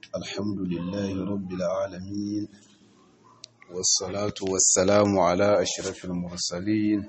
الحمد لله رب العالمين والصلاة والسلام على أشرف المرسلين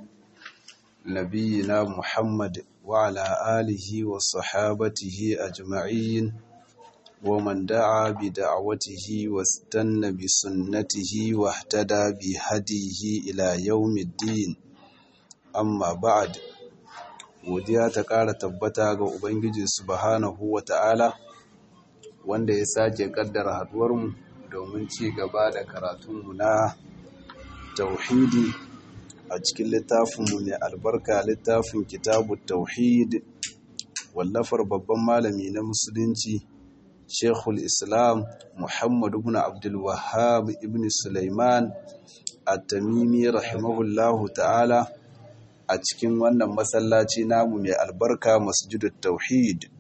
نبينا محمد وعلى آله وصحابته أجمعين ومن دعا بدعوته واستنى بسنته واهتدى بهديه إلى يوم الدين أما بعد godiya ta ƙara tabbata ga Ubangiji subhanahu wa ta'ala wanda ya sake ƙaddara haduwarmu domin ci gaba da karatunmu na tauhidi a cikin littafinmu mai albarka littafin kitabu tauhid wallafar babban malami na musulunci shekul islam muhammadu ibn abdulwahab ibn sulaiman at-tamimi rahimahullahu ta'ala a cikin wannan masallaci namu mai albarka masjidut tauhid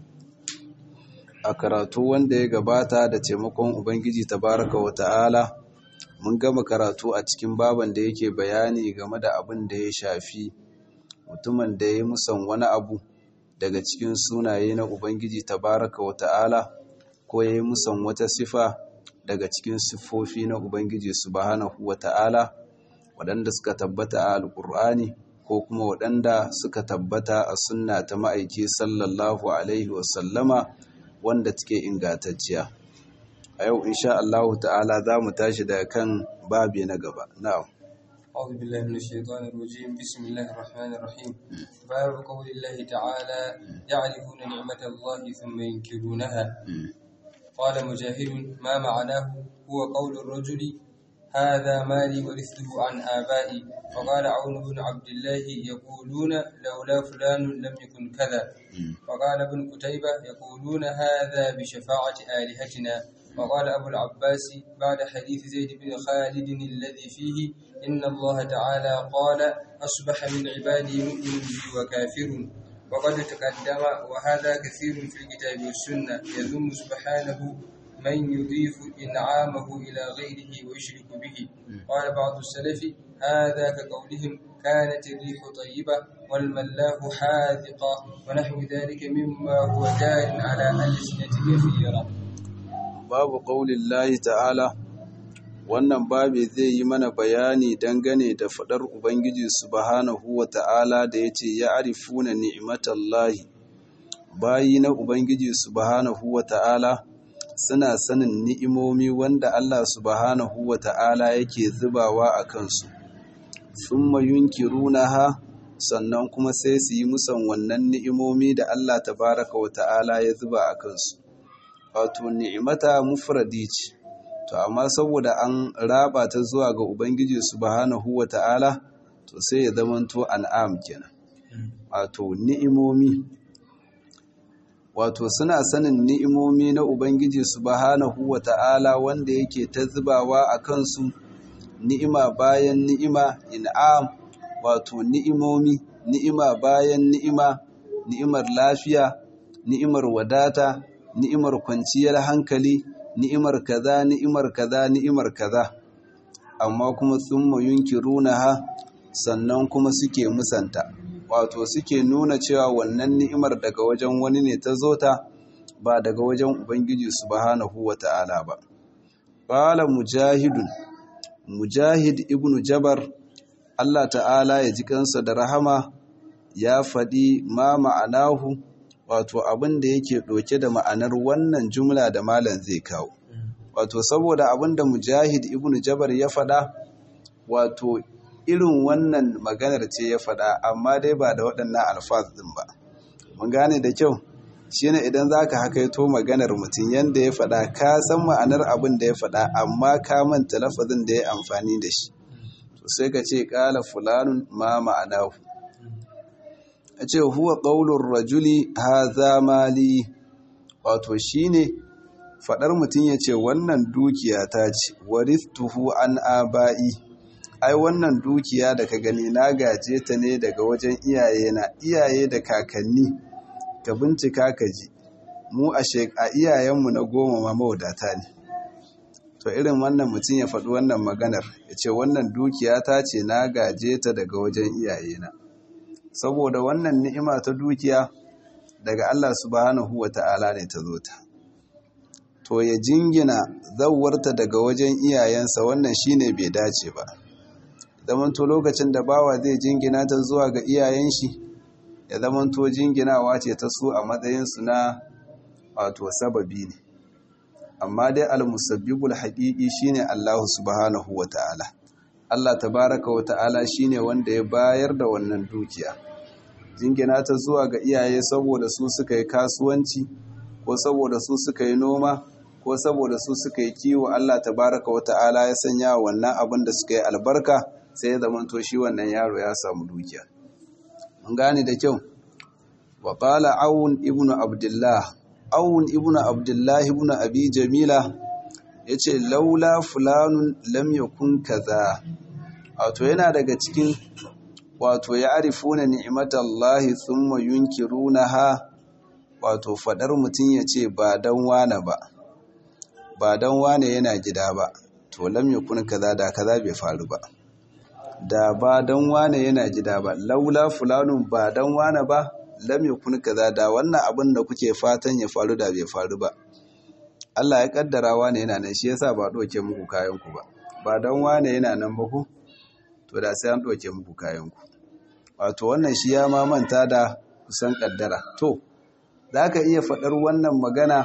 a karatu wanda ya gabata da taimakon ubangiji tabaraka wa ta'ala mun gama karatu a cikin baban da yake bayani game da abin da ya shafi mutumin da ya musan wani abu daga cikin sunaye na ubangiji tabaraka wa ta'ala ko ya yi musan wata sifa daga cikin siffofi na ubangiji subhanahu wa ta'ala waɗanda suka tabbata a alƙur'ani ko kuma waɗanda suka tabbata a sunna ta ma'aiki sallallahu alaihi wasallama wanda take ingantacciya a yau insha Allah ta'ala za mu tashi daga kan babi na gaba na'am أعوذ بالله من الشيطان الرجيم بسم الله الرحمن الرحيم باب قول الله تعالى يعرفون نعمة الله ثم ينكرونها قال مجاهد ما معناه هو قول الرجل هذا مالي ورثته عن آبائي فقال عون بن عبد الله يقولون لولا فلان لم يكن كذا فقال ابن قتيبة يقولون هذا بشفاعة آلهتنا وقال أبو العباس بعد حديث زيد بن خالد الذي فيه إن الله تعالى قال أصبح من عبادي مؤمن بي وكافر وقد تقدم وهذا كثير في الكتاب والسنة يذم سبحانه من يضيف إنعامه إلى غيره ويشرك به قال بعض السلف هذا كقولهم كانت الريح طيبة والملاح حاذقة ونحو ذلك مما هو جار على ألسنة كثيرة babu ƙaunin lahi ta'ala wannan babi zai yi mana bayani dangane da faɗar ubangiji subhanahu wa ta'ala da ya ce ya arifuna ni'imatallahi bayi na ubangiji subhanahu wa ta'ala suna sanin ni'imomi wanda Allah subhanahu wa ta'ala yake zubawa a kansu sun ha sannan kuma sai su yi musan wannan ni'imomi da Allah tabaraka wa ta'ala ya zuba a kansu wato ni'imata mufradi ce to amma saboda an raba ta zuwa ga ubangiji subhanahu wa ta'ala to sai ya zamanto an'am kenan wato ni'imomi wato suna sanin ni'imomi na Ubangiji subhanahu wa ta'ala wanda yake ta zubawa a kansu ni'ima bayan ni'ima in'am wato ni'imomi ni'ima bayan ni'ima ni'imar lafiya ni'imar wadata ni'imar kwanciyar hankali ni'imar kaza ni'imar kaza ni'imar kaza amma kuma thumma yunkirunaha sannan kuma suke musanta wato suke nuna cewa wannan ni'imar daga wajen wani ne ta zo ta ba daga wajen ubangiji subhanahu wata'ala ba qala mujahidun mujahid ibnu jabar Allah ta'ala ya ji kansa da rahama ya faɗi ma ma'anahu wato abin da yake ɗauke da ma'anar wannan jumla da malam zai kawo wato saboda abin da mujahid ibnu jabar ya faɗa wato irin wannan maganar ce ya faɗa amma dai ba da waɗannan alfaz ɗin ba mun gane da kyau shine idan zaka hakaito maganar mutum yanda ya faɗa ka san ma'anar abin da ya faɗa amma ka manta lafazin da ya amfani da shi to sai ka ce qala fulanun ma ma'anahu a ce huwa qaulur rajuli hadha mali wato shine faɗar mutum ya ce wannan dukiya ta ce warithtuhu an aba'i ai wannan dukiya da ka gani na gaje ta ne daga wajen iyaye na iyaye da kakanni ka bincika ka ji mu a iyayenmu na goma ma mawadata ne to irin wannan mutum ya faɗi wannan maganar ya ce wannan dukiya ta ce na gaje ta daga wajen iyaye na saboda wannan ni'ima ta dukiya daga Allah subhanahu wa ta'ala ne ta zo ta to ya jingina zawwarta daga wajen iyayensa wannan shine bai dace ba zamanto lokacin da bawa zai jingina ta zuwa ga iyayen shi ya zamanto jinginawa ce ta su a matsayinsu na wato sababi ne amma dai almusabbibul haqiqi shine Allah subhanahu wata'ala Allah tabaraka wata'ala shine wanda ya bayar da wannan dukiya jingina ta zuwa ga iyaye saboda su suka yi kasuwanci ko saboda su suka yi noma ko saboda su suka yi kiwo Allah tabaraka wata'ala ya sanya wannan abin da suka yi albarka sai ya zamanto shi wannan yaro ya samu dukiya mun gane da kyau wa qala aun ibnu abdullah aun ibnu abdullah ibnu abi jamila yace laula fulanun lam yakun kaza wato yana daga cikin wato ya arifuna ni'matallahi thumma yunkirunaha wato fadar mutum yace ba dan wane ba ba dan wane yana gida ba to lam yakun kaza da kaza bai faru ba da ba dan wane yana gida ba laula fulanun ba dan wane ba lam yakun kaza da wannan abin da kuke fatan ya faru da bai faru ba Allah ya kaddara wane yana nan shi yasa ba doke muku kayan ku ba ba dan wane yana nan ba ku to da sai an doke muku kayan ku wato wannan shi ya ma manta da kusan kaddara to zaka iya faɗar wannan magana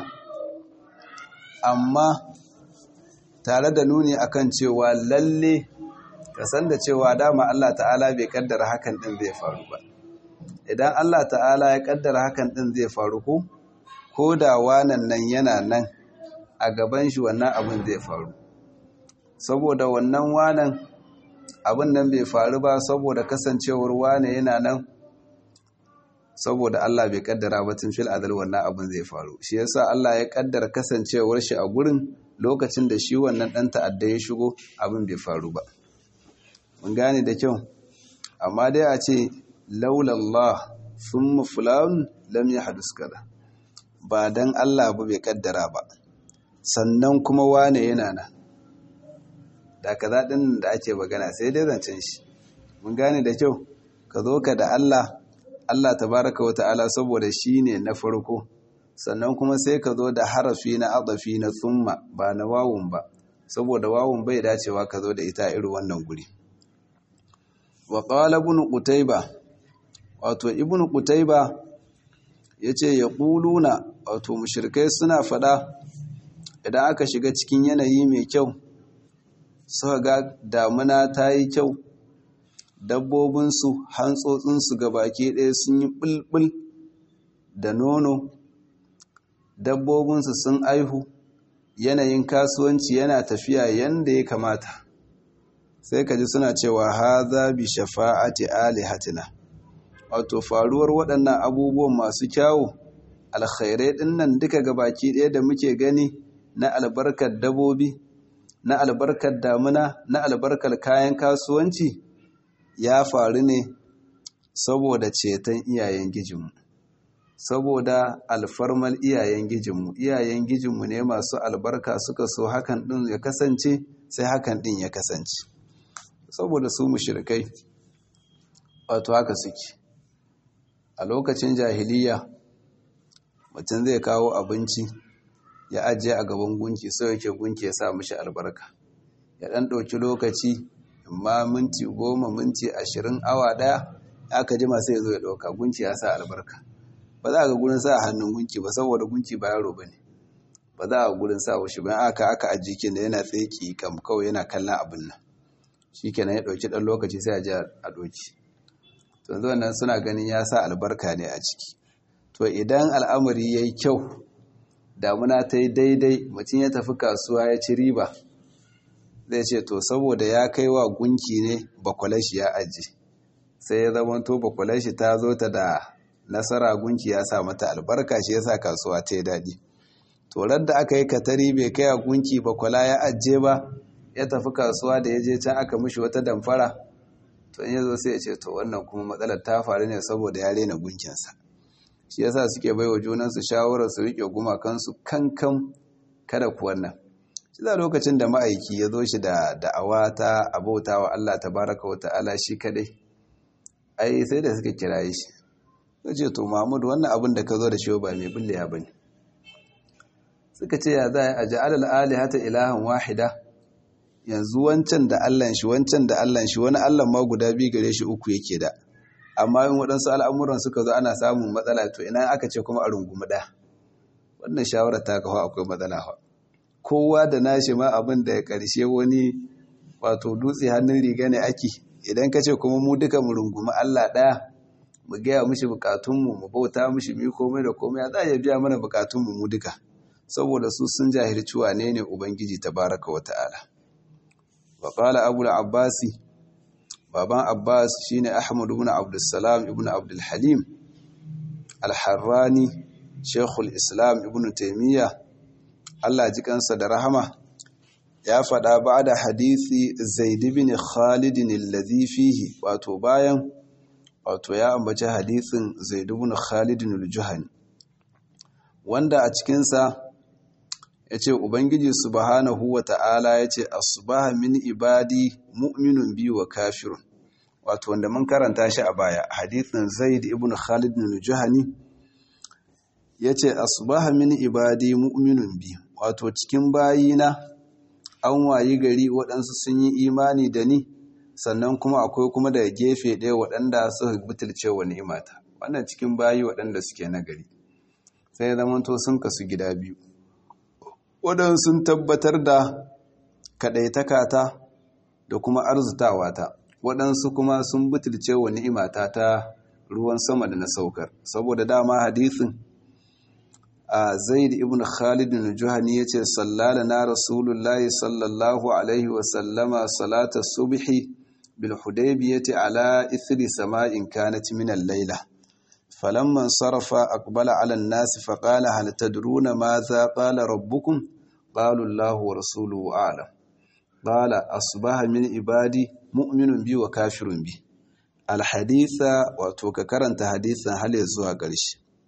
amma tare da nuni akan cewa lalle ka san da cewa dama Allah ta'ala bai kaddara hakan din zai faru ba idan Allah ta'ala ya kaddara hakan din zai faru ko ko da wanan nan yana nan a gaban shi wannan abin zai faru saboda wannan wanan abin nan bai faru ba saboda kasancewar wane yana nan saboda Allah bai kaddara ba tun fil adal wannan abin zai faru shi yasa Allah ya kaddara kasancewar shi a gurin lokacin da shi wannan dan ta'adda ya shigo abin bai faru ba mun gane da kyau amma dai a ce laulallah thumma fulan lam yahdus kada ba dan Allah ba bai kaddara ba sannan kuma wane yana nan da kaza din da ake magana sai dai zancen shi mun gane da kyau ka zo ka da Allah Allah tabaraka wa ta'ala saboda shi ne na farko sannan kuma sai ka zo da harafi na adafi na thumma ba na wawun ba saboda wawun bai dacewa ka zo da ita irin wannan guri wa qala ibn qutayba wato ibn qutayba yace yaquluna wato mushrikai suna fada idan aka shiga cikin yanayi mai kyau suka ga damuna ta yi kyau dabbobinsu hantsotsinsu baki ɗaya sun yi ɓulɓul da nono dabbobinsu sun aihu yanayin kasuwanci yana tafiya yanda ya kamata sai ka ji suna cewa haza bi shafa'ati alihatina wato faruwar waɗannan abubuwan masu kyawu alkhairai ɗinnan duka gabaki ɗaya da muke gani na albarkar dabobi na albarkar damuna na albarkar kayan kasuwanci ya faru ne saboda ceton iyayen gijinmu saboda alfarmal iyayen gijinmu iyayen gijinmu ne masu albarka suka so hakan ɗin ya kasance sai hakan ɗin ya kasance saboda su mushrikai wato haka suke a lokacin jahiliya mutum zai kawo abinci ya ajiye a gaban gunki sai yake gunki ya sa mishi albarka ya ɗan ɗauki lokaci amma minti goma minti ashirin awa ɗaya aka jima sai ya zo ya ɗauka gunki ya sa albarka ba za a ga gurin sa hannun gunki ba saboda gunki ba yaro ba ne ba za a gurin sa shi ba aka aka ajiye kin da yana tsaye kam kawai yana kallon abin nan shi kenan ya ɗauki ɗan lokaci sai a je a ɗauki to yanzu wannan suna ganin ya sa albarka ne a ciki to idan al'amari ya yi kyau damuna ta yi daidai mutum ya tafi kasuwa ya ci riba zai ce to saboda ya kai wa gunki ne bakwalashi ya aji sai ya zama to bakwalashi ta zo ta da nasara gunki ya sa mata albarka shi ya sa kasuwa ta yi daɗi to da aka yi katari bai kai a gunki bakwala ya ajiye ba ya tafi kasuwa da ya je can aka mishi wata damfara to in ya zo sai ya ce to wannan kuma matsalar ta faru ne saboda ya rena gunkinsa shi yasa suke bai wa junansu shawarar su riƙe gumakansu kankan kada ku wannan shi za lokacin da ma'aiki ya zo shi da da'awa ta abauta wa Allah tabaraka wa ta'ala shi kadai ai sai da suka kiraye shi sai ce to Mahmud wannan abin da ka zo da shi ba mai bullewa bane suka ce ya za a ja'alal alihata ilahan wahida yanzu wancan da Allah shi wancan da Allah shi wani Allah ma guda biyu gare shi uku yake da amma in waɗansu al'amuran suka zo ana samun matsala to ina aka ce kuma a rungumi ɗaya wannan shawarar ta kawo akwai matsala fa kowa da nashi ma abin da ya ƙarshe wani wato dutse hannun riga ne ake idan ka ce kuma mu duka mu rungumi Allah ɗaya mu gaya mishi bukatunmu mu bauta mishi mi komai da komai za a biya mana bukatunmu mu duka saboda su sun jahilci wane ne ubangiji tabaraka wa ta'ala wa qala abu al-abbasi baban abbas shine ahmad ibn abdussalam ibn abdul halim al-harrani shaykhul islam ibn taymiya Allah ji kansa da rahama ya faɗa ba da hadisi zaid ibn khalid alladhi fihi wato bayan wato ya ambaci hadisin zaid ibn khalid al-juhani wanda a cikinsa ya ce ubangiji subhanahu wa ta'ala ya ce asbaha min ibadi mu'minun biyu wa kafirun wato wanda mun karanta shi a baya hadithin zaid ibn khalid bin juhani ya ce asbaha min ibadi mu'minun biyu wato cikin bayina an wayi gari waɗansu sun yi imani da ni sannan kuma akwai kuma daga gefe ɗaya waɗanda suka butulce wa ni'imata wannan cikin bayi waɗanda suke nagari sai zamanto sun kasu gida biyu waɗansu sun tabbatar da kaɗaitakata da kuma arzutawata waɗansu kuma sun butulce wa ni'imata ta ruwan sama da na saukar saboda dama hadisin a zaid ibn khalid bin juhani yace sallala na rasulullahi sallallahu alaihi wa sallama salata subhi bil hudaybiyati ala ithri sama'in kanat min al-laila فلما انصرف أقبل على الناس فقال هل تدرون ماذا قال ربكم قالوا الله ورسوله أعلم قال أصبح من عبادي مؤمن بي وكافر بي الحديث وتوككرنت حديثا هل يزوى قرش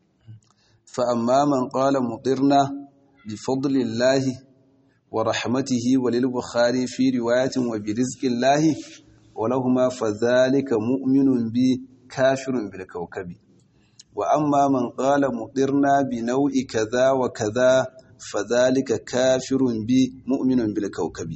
فأما من قال مطرنا بفضل الله ورحمته وللبخاري في رواية وبرزق الله ولهما فذلك مؤمن بي كافر بالكوكب وأما من قال مطرنا بنوع كذا وكذا فذلك كافر بي مؤمن بالكوكب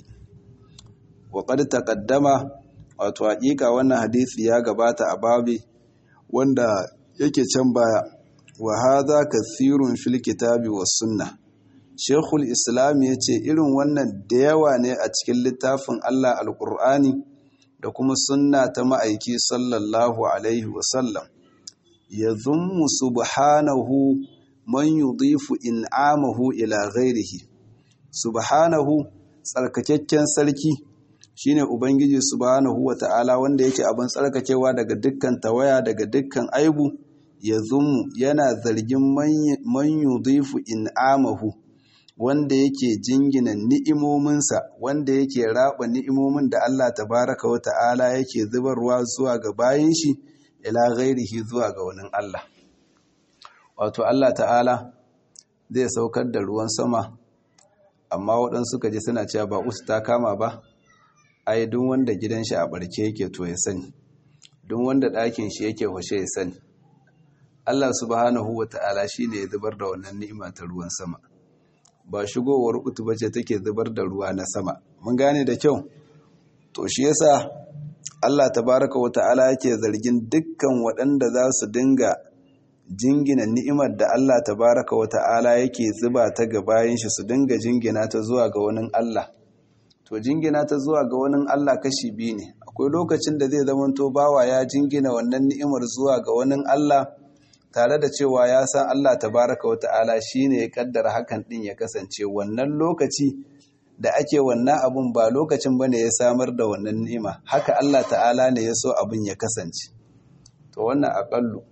وقد تقدم wato hakika wannan hadisi ya gabata a babi wanda yake can baya wa hadha kathirun fil kitabi was sunnah Sheikhul Islam yace irin wannan da yawa ne a cikin littafin Allah Alqur'ani da kuma sunna ta ma'aiki sallallahu alaihi wasallam yadhummu subhanahu man yudhifu in'amahu ila ghairihi subhanahu tsarkakakken sarki shine ubangiji subhanahu wata'ala wanda yake abin tsarkakewa daga dukkan tawaya daga dukkan aibu yadhummu yana zargin man yudhifu in'amahu wanda yake jingina ni'imominsa wanda yake raba ni'imomin da Allah tabaraka wata'ala yake zubarwa zuwa ga bayin shi ila ghairihi zuwa ga wani Allah wato Allah ta'ala zai saukar da ruwan sama amma waɗansu suka ji suna cewa ba usu ta kama ba ai duk wanda gidan shi a barke yake to ya sani duk wanda ɗakin shi yake hushe ya sani Allah subhanahu wa ta'ala shi ne ya zubar da wannan ni'ima ta ruwan sama ba shigowar utu bace take zubar da ruwa na sama mun gane da kyau to shi yasa Allah tabaraka wa ta'ala yake zargin dukkan waɗanda za su dinga jingina ni'imar da Allah tabaraka wa ta'ala yake zuba ta ga bayan shi su dinga jingina ta zuwa ga wani Allah to jingina ta zuwa ga wani Allah kashi biyu ne akwai lokacin da zai zamanto bawa ya jingina wannan ni'imar zuwa ga wani Allah tare da cewa ya san Allah tabaraka wa ta'ala shine ya kaddara hakan din ya kasance wannan lokaci da ake wannan abun ba lokacin bane ya samar da wannan ni'ima haka Allah ta'ala ne ya so abun ya kasance to wannan aƙallu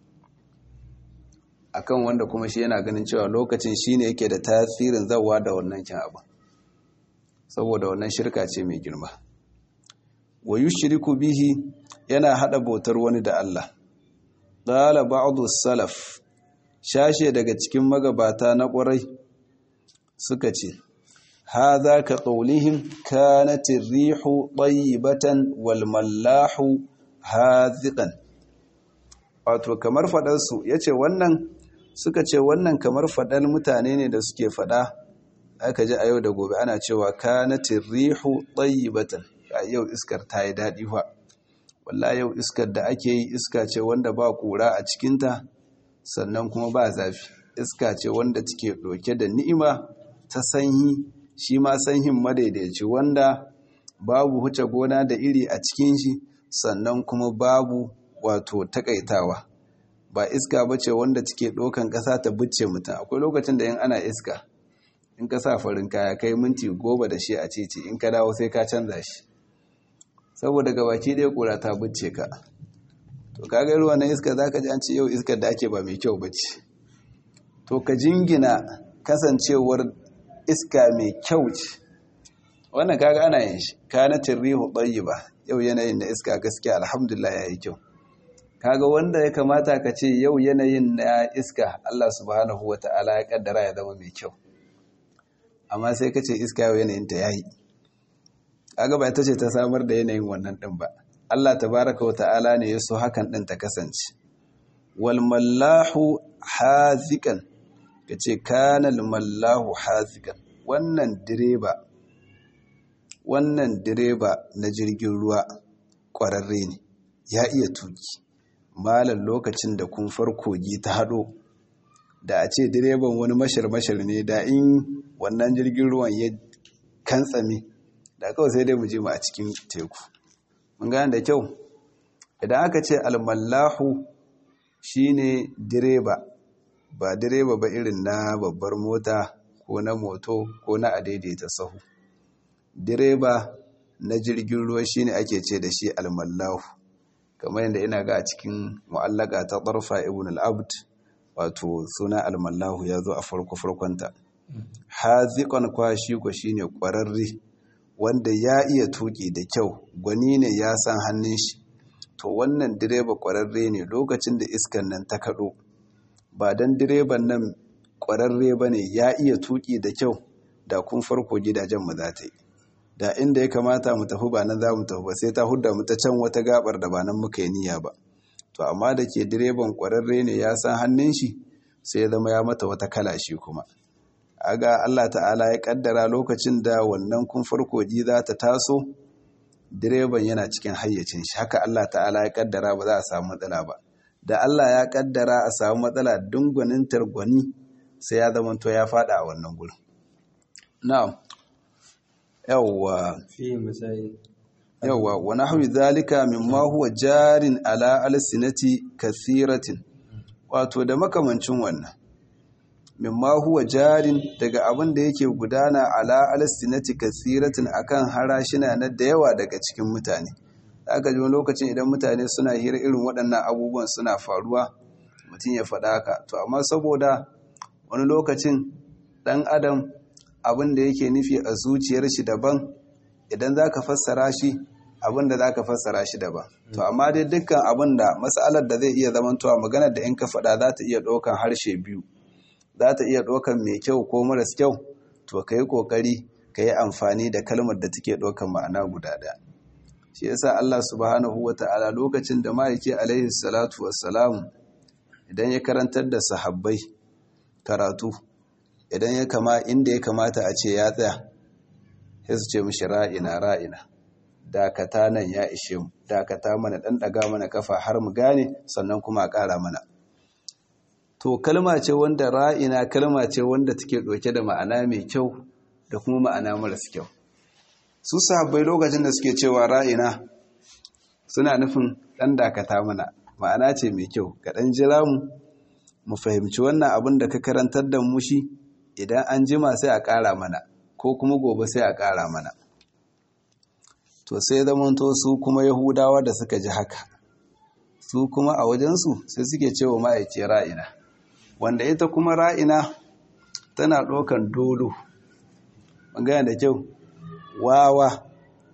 akan wanda kuma shi yana ganin cewa lokacin shine yake da tasirin zawa da wannan kin abu saboda wannan shirka ce mai girma wa yushriku bihi yana hada bautar wani da Allah qala ba'du salaf shashe daga cikin magabata na ƙwarai suka ce hadha ka qawlihim kanat ar-rihu tayyibatan wal mallahu hadhiqan wato kamar faɗarsu ya ce wannan suka ce wannan kamar faɗar mutane ne da suke faɗa aka ji a yau da gobe ana cewa kanatin rihu tayyibatan a yau iskar ta yi daɗi fa wallahi yau iskar da ake yi iska ce wanda ba ƙura a cikinta sannan kuma ba zafi iska ce wanda take ɗauke da ni'ima ta sanyi shi ma sanyin madaidaici wanda babu huce gona da iri a cikin shi sannan kuma babu wato takaitawa ba iska ba ce wanda take ɗaukan ƙasa ta bucce mutum akwai lokacin da yin ana iska in ka sa farin kaya kai minti goma da shi a titi in ka dawo sai ka canza shi saboda gabaki ɗaya ƙura ta bucce ka to kaga ruwa na iska za ka ji an ce yau iskar da ake ba mai kyau ba ce to ka jingina kasancewar iska mai kyau ce wannan kaga ana yin shi kanatin rihu ba yau yanayin na iska gaskiya alhamdulillah ya yi kyau kaga wanda ya kamata ka ce yau yanayin na iska Allah subhanahu wa ta'ala ya kaddara ya zama mai kyau amma sai ka ce iska yau yanayin ta yayi kaga ba ita ce ta samar da yanayin wannan din ba Allah tabaraka wa ta'ala ne ya so hakan din ta kasance wal mallahu hazikan kace kana al mallahu hazikan wannan direba wannan direba na jirgin ruwa kwararre ne ya iya tuki malam lokacin da kun farkogi ta hado da a ce direban wani mashir-mashir ne da in wannan jirgin ruwan ya kantsame da kawai sai dai mu je mu a cikin teku mun gane da kyau idan aka ce almallahu shine direba ba direba ba irin na babbar mota ko na moto ko na adaidaita sahu direba na jirgin ruwa shine ake ce da shi almallahu kamar yadda ina ga a cikin mu'allaka ta tarfa ibn al-abd wato suna almallahu ya zo a farko farkonta haziqan kwashi ko shine kwararre wanda ya iya tuki da kyau gwani ne ya san hannun shi to wannan direba kwararre ne lokacin da iskan nan ta kado ba dan direban nan kwararre bane ya iya tuki da kyau da kun farko gidajen mu za ta yi da inda ya kamata mu tafi ba nan za mu tafi ba sai ta hudda mu ta can wata gabar da ba nan muka yi niyya ba to amma da ke direban kwararre ne ya san hannun shi sai ya zama ya mata wata kala shi kuma aga Allah ta'ala ya kaddara lokacin da wannan kun farko ji za ta taso direban yana cikin hayyacin shi haka Allah ta'ala ya kaddara ba za a samu matsala ba da Allah ya kaddara a samu matsala dungwanin targwani sai ya zama to ya fada a wannan gurin na'am yawwa fi misali yawwa wa nahwi zalika mimma huwa jarin ala alsinati kathiratin wato da makamancin wannan mimma huwa jarin daga abin da yake gudana ala alsinati kathiratin akan harashina na da yawa daga cikin mutane aka ji wani lokacin idan mutane suna hira irin waɗannan abubuwan suna faruwa mutum ya faɗa haka to amma saboda wani lokacin ɗan adam abin da yake nufi a zuciyar shi daban idan za ka fassara shi abin da za ka fassara shi daban to amma dai dukkan abin da matsalar da zai iya zamantowa maganar da in ka faɗa za ta iya ɗaukan harshe biyu za ta iya ɗaukan mai kyau ko maras kyau to ka yi ƙoƙari ka yi amfani da kalmar da take ɗaukan ma'ana guda ɗaya shi yasa Allah subhanahu wa ta'ala lokacin da ma'aiki alaihi salatu wassalam idan ya karantar da sahabbai karatu idan ya kama inda ya kamata a ce ya tsaya sai su ce mishi ra'ina ra'ina dakata nan ya ishe mu dakata mana dan daga mana kafa har mu gane sannan kuma a ƙara mana to kalma ce wanda ra'ina kalma ce wanda take ɗauke da ma'ana mai kyau da kuma ma'ana maras kyau su sahabbai lokacin da suke cewa ra'ina suna nufin dan dakata mana ma'ana ce mai kyau ka dan jira mu mu fahimci wannan abin da ka karantar da mu shi idan an jima sai a ƙara mana ko kuma gobe sai a ƙara mana to sai zamanto su kuma yahudawa da suka ji haka su kuma a wajensu sai suke cewa ma'aiki ra'ina wanda ita kuma ra'ina tana ɗaukan dolo magana da kyau wawa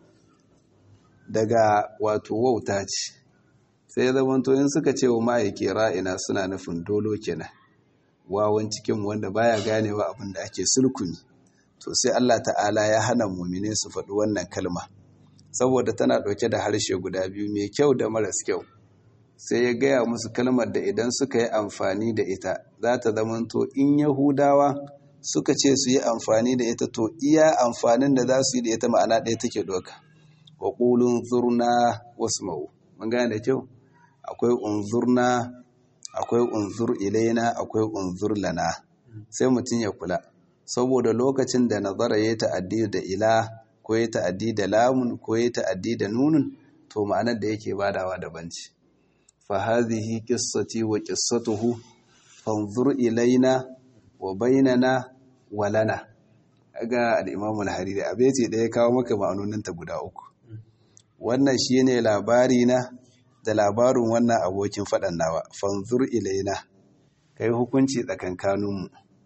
daga wato wauta ce sai zamanto in suka ce wa ma'aiki ra'ina suna nufin dolo kenan wawan cikin wanda baya ganewa abin da ake sulkuni to sai Allah ta'ala ya hana mumine su faɗi wannan kalma saboda tana ɗauke da harshe guda biyu mai kyau da maras kyau sai ya gaya musu kalmar da idan suka yi amfani da ita za ta zamanto in yahudawa suka ce su yi amfani da ita to iya amfanin da za su yi da ita ma'ana ɗaya take doka wa ƙulun zurna wasu ma'u mun gane da kyau akwai unzurna akwai unzur ilaina akwai unzur lana sai mutum ya kula saboda lokacin da nazara ya ta'addi da ila ko ya ta'addi da lamun ko ya ta'addi da nunun to ma'anar da yake badawa daban ce fa hadhihi qissati wa qissatuhu fanzur ilaina wa bainana wa lana ga al-imam al-hariri abeti da ya kawo maka ma'anonin ta guda uku wannan shine labari na da labarin wannan abokin faɗan nawa fanzur ilaina kai hukunci tsakankaninmu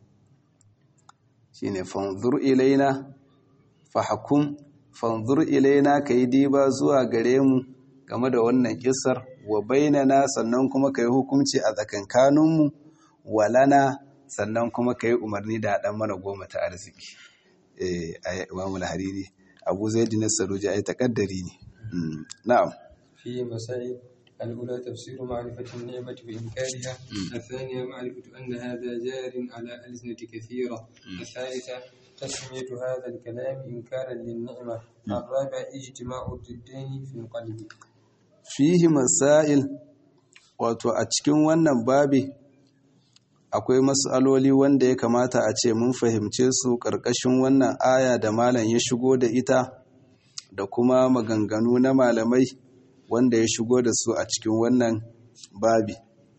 shine fanzur ilaina fahkum fanzur ilaina kai diba zuwa gare mu game da wannan kissar wa bainana sannan kuma kai hukunci a tsakankaninmu walana sannan kuma kai umarni da haɗan mana goma ta arziki eh ayi Imam al-Hariri Abu Zaid an-Saruji ai takaddari ne na'am في مسائل الأولى تفسير معرفة النعمة وإنكارها الثانية معرفة أن هذا جار على ألسنة كثيرة الثالثة تسمية هذا الكلام إنكارا للنعمة الرابع اجتماع الضدين في القلب fihi masail wato a cikin wannan babi akwai matsaloli wanda ya kamata a ce mun fahimce su ƙarƙashin wannan aya da malam ya shigo da ita da kuma maganganu na malamai wanda ya shigo da su a cikin wannan babi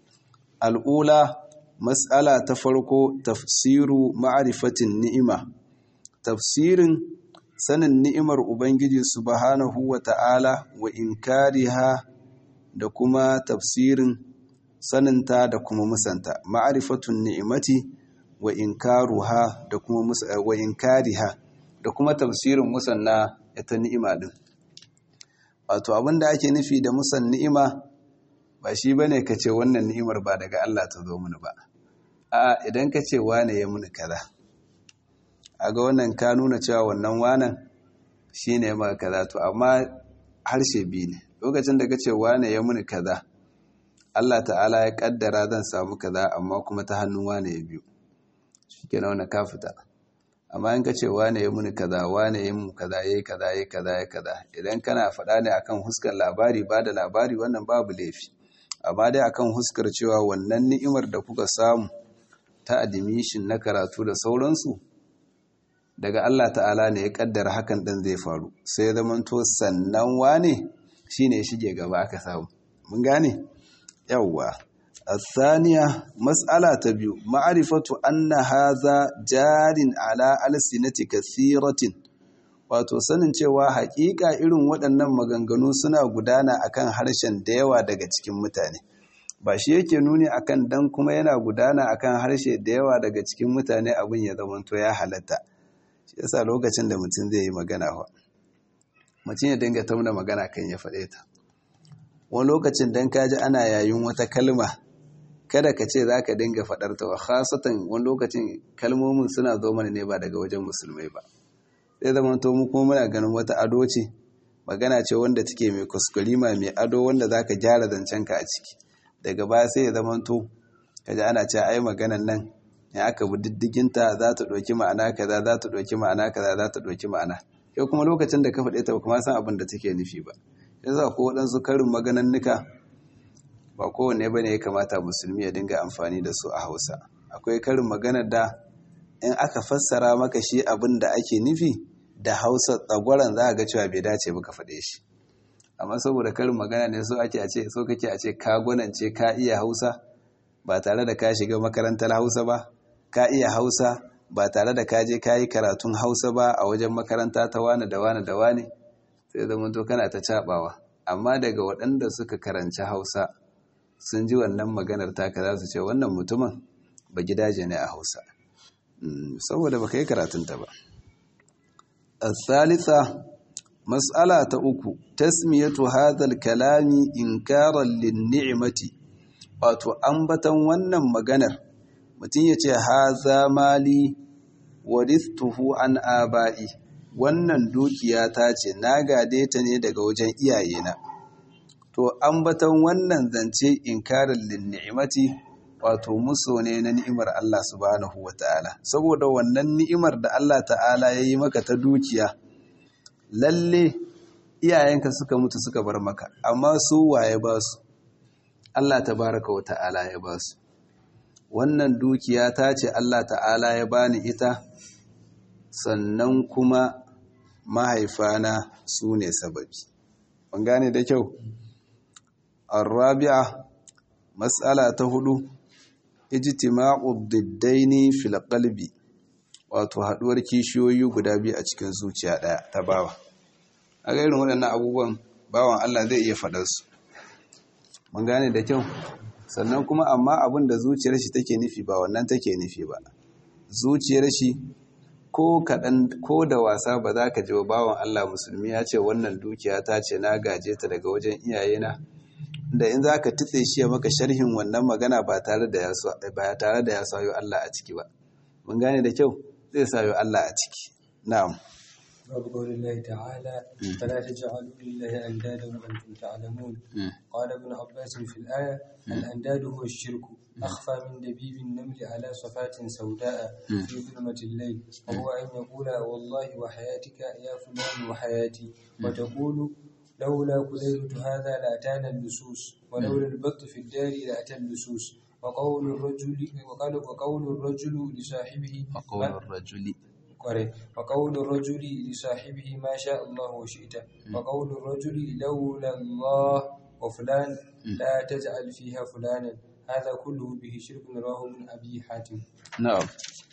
al'ula matsala ta farko tafsiru ma'arifatin ni'ima tafsirin sanin ni'imar ubangiji subhanahu wa ta'ala wa inkariha da kuma tafsirin saninta da kuma musanta ma'arifatun ni'imati wa inkaruha da kuma wa inkariha da kuma tafsirin musanna ita ni'ima din wato abinda ake nufi da musan ni'ima ba shi bane kace wannan ni'imar ba daga Allah ta zo mini ba a idan kace wane ya muni kaza aga wannan ka nuna cewa wannan wanan shine ma kaza to amma harshe biyu ne lokacin da kace wane ya muni kaza Allah ta'ala ya kaddara zan samu kaza amma kuma ta hannun wane ya biyu shikenan wannan ka fita amma in ka ce wane ya muni kaza wane ya mu kaza yayi kaza yayi kaza yayi kaza idan kana faɗa ne akan huskar labari ba da labari wannan babu laifi amma dai akan huskar cewa wannan ni'imar da kuka samu ta admission na karatu da sauransu daga Allah ta'ala ne ya kaddara hakan ɗin zai faru sai ya zamanto sannan wane shine shige gaba aka samu mun gane yawwa الثانية مسألة تبيو معرفة أن هذا جار على ألسنة كثيرة wato sanin cewa haƙiƙa irin waɗannan maganganu suna gudana akan harshen da yawa daga cikin mutane ba shi yake nuni akan dan kuma yana gudana akan harshe da yawa daga cikin mutane abin ya zamanto ya halatta shi yasa lokacin da mutum zai yi magana fa mutum ya dinga tauna magana kan ya faɗe ta wani lokacin dan kaji ana yayin wata kalma kada ka ce za ka dinga faɗar ta wa khasatan wani lokacin kalmomin suna zo mana ne ba daga wajen musulmai ba sai zama to mu kuma muna ganin wata ado ce magana ce wanda take mai kuskurima mai ado wanda za ka gyara zancenka a ciki daga baya sai ya zama to kaji ana ce ai maganan nan ya aka bi diddiginta za ta ɗauki ma'ana kaza za ta ɗauki ma'ana kaza za ta ɗauki ma'ana yau kuma lokacin da ka faɗe ta ba kuma san abin da take nufi ba yasa ko waɗansu karin maganannuka ba kowanne bane ya kamata musulmi ya dinga amfani da su a hausa akwai karin maganar da in aka fassara maka shi abin da ake nufi da hausa tsagwaron za a ga cewa bai dace ba ka faɗe shi amma saboda karin magana ne so ake a ce so kake a ce ka gwanance ka iya hausa ba tare da ka shiga makarantar hausa ba ka iya hausa ba tare da ka je ka yi karatun hausa ba a wajen makaranta ta wane da wane da wane sai zama to kana ta cabawa amma daga waɗanda suka karanci hausa sun ji wannan maganar taka za su ce wannan mutumin ba gidaje ne a hausa saboda ba ka yi karatunta ba الثالثة مسألة أكو تسمية هذا الكلام إنكارا للنعمة wato ambatan wannan maganar mutum ya ce haza mali waristuhu an aba'i wannan dukiya ta ce na gade ta ne daga wajen iyayena to ambatan wannan zance inkarin linni'imati wato muso ne na ni'imar Allah subhanahu wata'ala saboda wannan ni'imar da Allah ta'ala ya yi maka ta dukiya lalle iyayenka suka mutu suka bar maka amma su waye ba su Allah tabaraka wata'ala ya ba su wannan dukiya ta ce Allah ta'ala ya bani ita sannan kuma mahaifana su ne sababi ban gane da kyau arabi'a matsala ta hudu ijtima'u diddaini fil qalbi wato haduwar kishiyoyi guda biyu a cikin zuciya daya ta bawa a ga irin waɗannan abubuwan bawan Allah zai iya faɗar su mun gane da kyau sannan kuma amma abin da zuciyar shi take nufi ba wannan take nufi ba zuciyar shi ko kaɗan ko da wasa ba za ka ji bawan Allah musulmi ya ce wannan dukiya ta ce na gaje ta daga wajen iyayena da in za ka tutse shi ya maka sharhin wannan magana ba tare da ya sayo Allah a ciki ba mun gane da kyau zai sayo Allah a ciki na'am باب قول الله تعالى فلا تجعلوا لله أندادا وأنتم تعلمون قال ابن عباس في الآية الأنداد هو الشرك أخفى من دبيب النمل على صفات سوداء في ظلمة الليل وهو أن يقول والله وحياتك يا فلان وحياتي وتقول لولا كليلة هذا لأتانا اللصوص ولولا البط في الدار لأتى اللصوص وقول الرجل وقال وقول الرجل لصاحبه وقول الرجل وقول الرجل لصاحبه ما شاء الله وشئت وقول الرجل لولا الله وفلان لا تجعل فيها فلانا هذا كله به شرك رواه من أبي حاتم نعم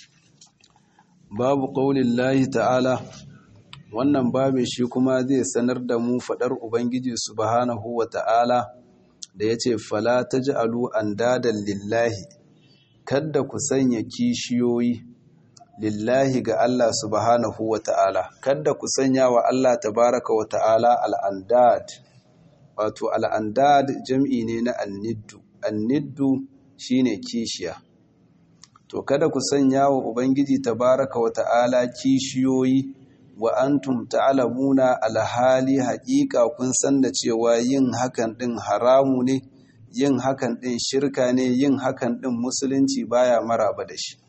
باب قول الله تعالى wannan babin shi kuma zai sanar da mu faɗar Ubangiji subhanahu wa ta'ala da ya ce, Fala ta ji alu an dadan lillahi, kadda ku sanya kishiyoyi lillahi ga Allah subhanahu wa ta'ala, kadda ku sanya wa Allah tabaraka wa ta'ala al'andad, wato al'andad jam'i ne na anniddu, anniddu shi ne kishiya. To, kada ku sanya wa Ubangiji tabaraka wa ta'ala kishiyoyi wa antum ta'lamuna alhali haƙiƙa kun san da cewa yin hakan ɗin haramu ne yin hakan ɗin shirka ne yin hakan ɗin musulunci baya maraba da shi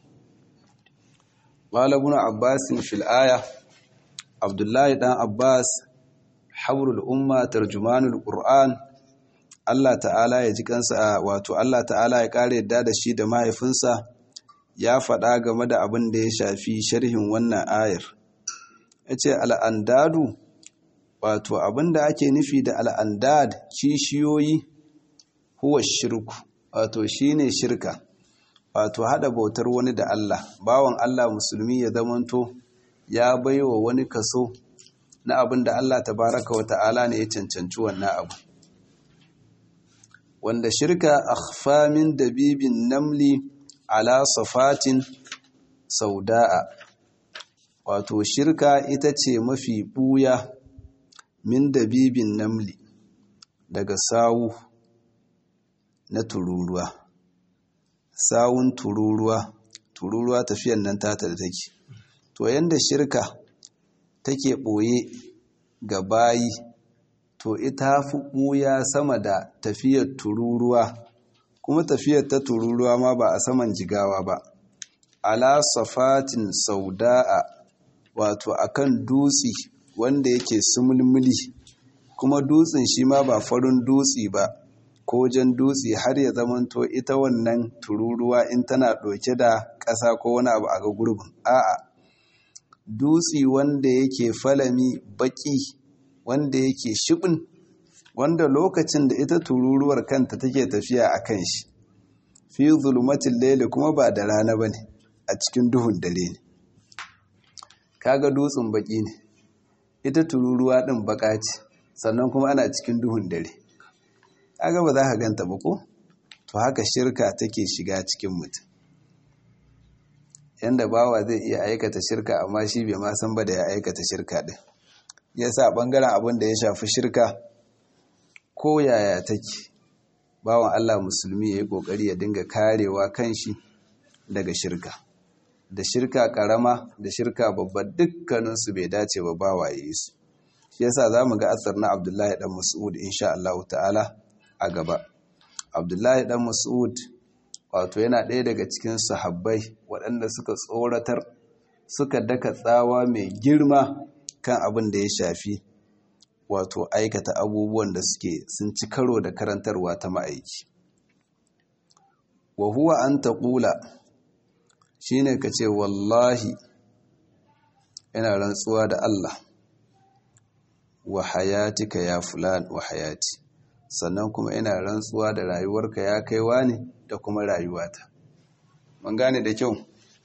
Malabun Abbas fil aya Abdullahi dan Abbas habrul umma tarjumanul Qur'an Allah ta'ala ya ji kansa wato Allah ta'ala ya kare yadda da shi da mahaifinsa ya faɗa game da abin da ya shafi sharhin wannan ayar ya ce al'andadu wato abinda ake nufi da al'andad kishiyoyi huwa shirku wato shine shirka wato hada bautar wani da Allah bawan Allah musulmi ya zamanto ya baiwa wani kaso na abin da Allah tabaraka wa ta'ala ne ya cancanci wannan abu wanda shirka akhfa min dabibin namli ala safatin sauda'a wato shirka ita ce mafi ɓuya min dabibin namli daga sawu na tururuwa sawun tururuwa tururuwa tafiyan nan tata da take to yanda shirka take ɓoye ga bayi to ita fi ɓuya sama da tafiyar tururuwa kuma tafiyar ta tururuwa ma ba a saman jigawa ba ala safatin sauda'a wato akan dutse wanda yake sumulmuli kuma dutsen shi ma ba farin dutse ba ko jan dutse har ya zamanto ita wannan tururuwa in tana ɗauke da ƙasa ko wani abu a ga gurbin a'a dutse wanda yake falami baƙi wanda yake shibin wanda lokacin da ita tururuwar kanta take tafiya a kan shi fi zulmatin laili kuma ba da rana ba ne a cikin duhun dare ne kaga dutsen baki ne ita tururuwa din baka ce sannan kuma ana cikin duhun dare kaga ba za ka ganta ba ko to haka shirka take shiga cikin mutum yanda bawa zai iya aikata shirka amma shi bai ma san ba da ya aikata shirka din yasa bangaren abin da ya shafi shirka ko yaya take bawan Allah musulmi yayi kokari ya dinga karewa kanshi daga shirka da shirka karama da shirka babba dukkaninsu bai dace ba ba waye su shi yasa zamu ga asar na Abdullahi dan Mas'ud insha Allah ta'ala a gaba Abdullahi dan Mas'ud wato yana ɗaya daga cikin sahabbai waɗanda suka tsoratar suka daka tsawa mai girma kan abin da ya shafi wato aikata abubuwan da suke sun ci karo da karantarwa ta ma'aiki wa huwa an taƙula shi ne ka ce wallahi yana rantsuwa da Allah wa hayatika ya fulan wa hayati sannan kuma ina rantsuwa da rayuwarka ya kaiwa ne da kuma rayuwata mun gane da kyau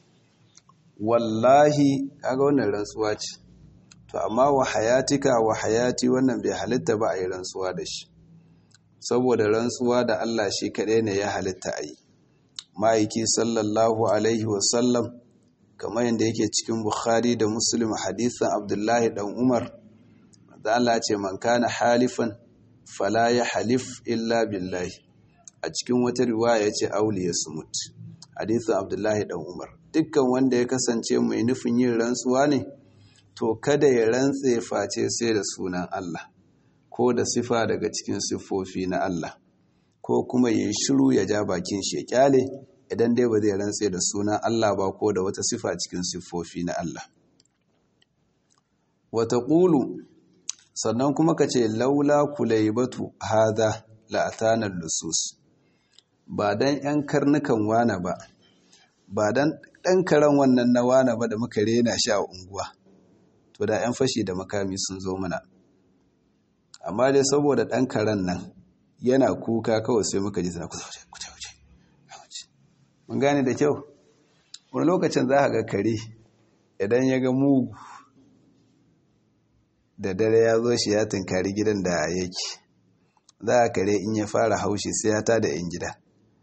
wallahi kaga wannan rantsuwa ce to amma wa hayatika wa hayati wannan bai halitta ba a yi rantsuwa da shi saboda rantsuwa da Allah shi kaɗai ne ya halitta a yi ma'aiki sallallahu alaihi wasallam kamar yadda yake cikin bukhari da muslim hadisan abdullahi dan umar da Allah ce man kana halifan fala ya halif illa billahi a cikin wata riwaya ya ce auli ya sumut hadisan abdullahi dan umar dukkan wanda ya kasance mai nufin yin rantsuwa ne to kada ya rantse face sai da sunan Allah ko da sifa daga cikin siffofi na Allah ko kuma ya shiru ya ja bakin shi ya kyale idan dai ba zai rantse da sunan Allah ba ko da wata sifa cikin siffofi na Allah wata ƙulu sannan kuma ka ce laula kulaibatu hada la'atanar lusus ba dan yan karnukan wana ba ba dan ɗan karen wannan na wana ba da muka rena shi a unguwa to da 'yan fashi da makami sun zo mana amma dai saboda ɗan karen nan yana kuka kawai sai muka ji sana kusa wuce wuce mun gane da kyau wani lokacin za a ga kare idan ya ga mugu da dare ya zo shi ya tunkari gidan da yake za a kare in ya fara haushi sai ya tada 'yan gida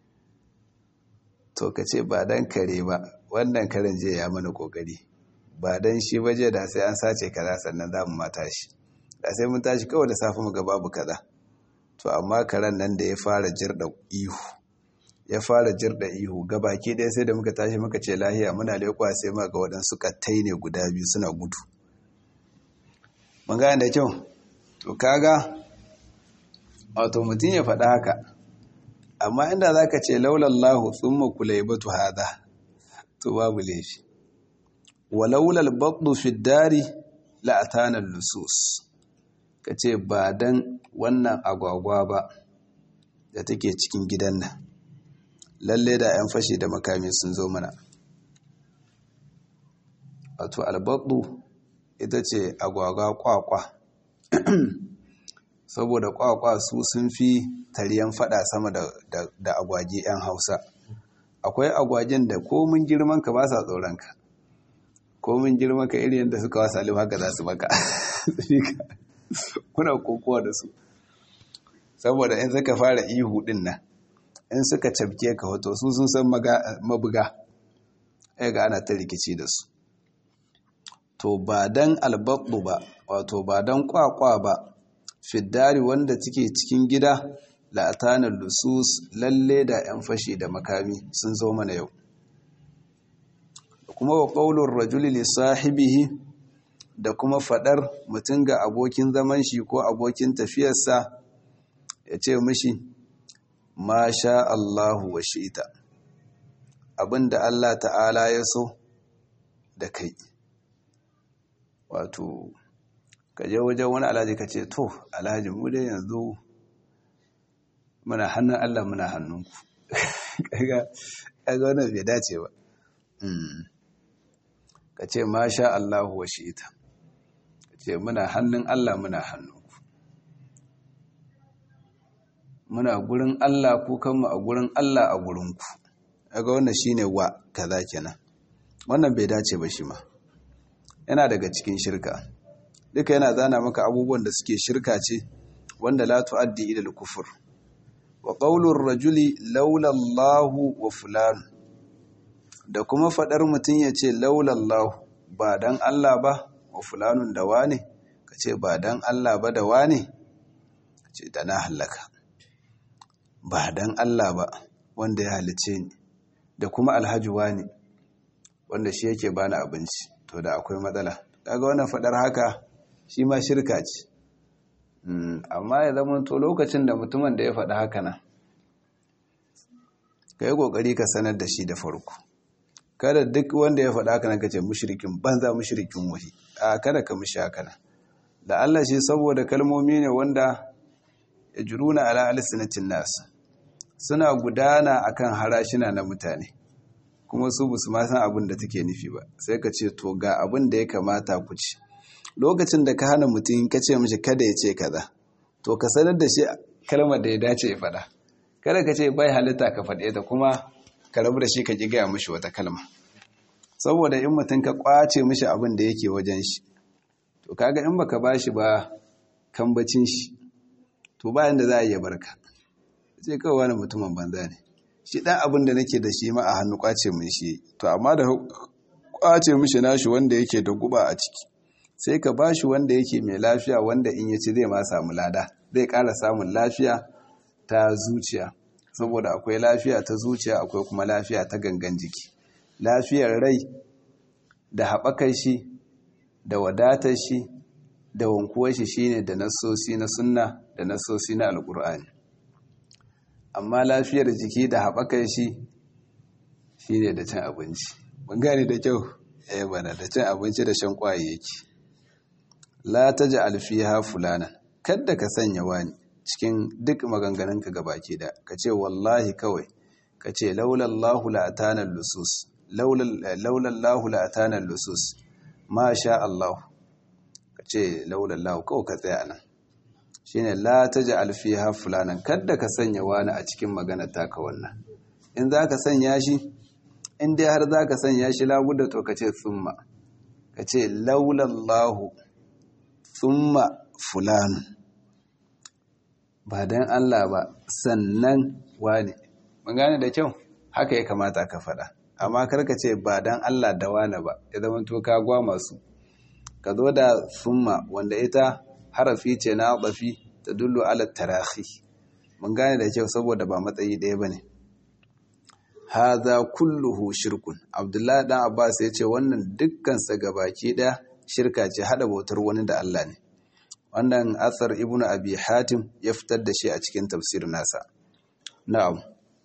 to ka ce ba dan kare ba wannan karen je ya mana kokari ba dan shi baje da sai an sace kaza sannan za mu mata shi da sai mun tashi kawai da safe mu ga babu kaza to amma karen nan da ya fara jirda ihu ya fara jirda ihu gabaki ɗaya sai da muka tashi muka ce lahiya muna lekwa sai muka ga waɗansu kattai ne guda biyu suna gudu mun gane da kyau to kaga wato mutum ya faɗa haka amma inda za ka ce laulallahu tsumma kulaibatu hada to babu laifi walaulal batnu fi dari la'atana lusus ka ce ba dan wannan agwagwa ba da take cikin gidan nan lalle da 'yan fashi da makami sun zo mana wato albatnu ita ce agwagwa kwakwa saboda kwakwa su sun fi tariyan fada sama da, da, da agwage 'yan hausa akwai agwajen da komin girman ka ba sa tsoron ka komin girman ka irin yadda suka wasa alim haka za su maka kuna kokowa da su saboda in suka fara ihu din nan in suka cabke ka hoto su sun san mabuga ya ga ana ta rikici da su to ba dan albaɓu ba wato ba dan kwakwa ba fiddari wanda take cikin gida la'atanar lusus lalle da 'yan fashi da makami sun zo mana yau kuma wa ƙaunar rajuli li sahibihi da kuma faɗar mutum ga abokin zaman shi ko abokin tafiyarsa ya ce mishi ma sha Allahu wa shi'ita abinda Allah ta'ala ya so da kai wato ka je wajen wani alhaji ka ce to alhaji mu dai yanzu muna hannun Allah muna hannunku kaga wannan bai dace ba ka ce masha Allahu wa shi'ita ka ce muna hannun Allah muna hannunku muna gurin Allah ku kanmu a gurin Allah a gurinku kaga wannan shine wa kaza kenan wannan bai dace ba shi ma yana daga cikin shirka duka yana zana maka abubuwan da suke shirka ce wanda la tu'addi ila al-kufr wa qawlur rajuli laula Allahu wa fulan da kuma fadar mutun yace laula Allah ba dan Allah ba wa fulanun da wane kace ba dan Allah ba da wane kace da na halaka ba dan Allah ba wanda ya halice ni da kuma alhaji wane wanda shi yake bani abinci to da akwai matsala kaga wannan fadar haka shi ma shirka ce amma ya zama to lokacin da mutumin da ya faɗi haka nan ka yi ƙoƙari ka sanar da shi da farko kada duk wanda ya faɗa haka nan ka ce mushrikin banza mushrikin wahi a kada ka mushi haka nan da Allah shi saboda kalmomi ne wanda ya juruna ala alisinatin nasu suna gudana akan harashina na mutane kuma su basu ma san abin da take nufi ba sai ka ce to ga abin da ya kamata ku ci lokacin da ka hana mutum ka ce mishi kada ya ce kaza to ka sanar da shi kalmar da ya dace ya faɗa kada ka ce bai halitta ka faɗe ta kuma ka rabu da shi ka ki gaya mishi wata kalma saboda in mutum ka kwace mishi abin da yake wajen shi to kaga in baka bashi ba kambacin shi to bayan da za a iya barka sai kawai wani mutumin banza ne shi dan abin da nake da shi ma a hannu kwace mun shi to amma da kwace mishi nashi wanda yake da guba a ciki sai ka bashi wanda yake mai lafiya wanda in ya ci zai ma samu lada zai ƙara samun lafiya ta zuciya saboda akwai lafiya ta zuciya akwai kuma lafiya ta gangan jiki lafiyar rai da haɓakar shi da wadatar shi da wankuwar shi shine da nassosi na sunna da nassosi na alkur'ani amma lafiyar jiki da haɓakar shi shine da cin abinci mun gane da kyau eh bana da cin abinci da shan kwayayyaki la taj'al fiha fulana kada ka sanya wani cikin duk maganganunka gabaki da kace wallahi kawai kace laulallahu la atana lusus laulallahu la atana lusus ma sha Allah ka ce laulallahu kawai ka tsaya nan shi ne la ta ji alfiha fulanan kadda ka sanya wani a cikin magana taka wannan in za ka sanya shi in dai har za ka sanya shi labuda to ka ce tsumma ka ce laulallahu tsumma fulanun ba don Allah ba sannan wani mun gane da kyau haka ya kamata ka faɗa amma karka ce ba dan Allah da wane ba ya zama to ka gwa masu ka zo da summa wanda ita harafi ce na bafi ta dullu ala tarahi mun gane da kyau saboda ba matsayi ɗaya bane hadha kulluhu shirkun abdullahi dan abbas ya ce wannan dukkan sa gabaki ɗaya shirka ce hada bautar wani da Allah ne wannan asar ibnu abi hatim ya fitar da shi a cikin tafsir nasa na'am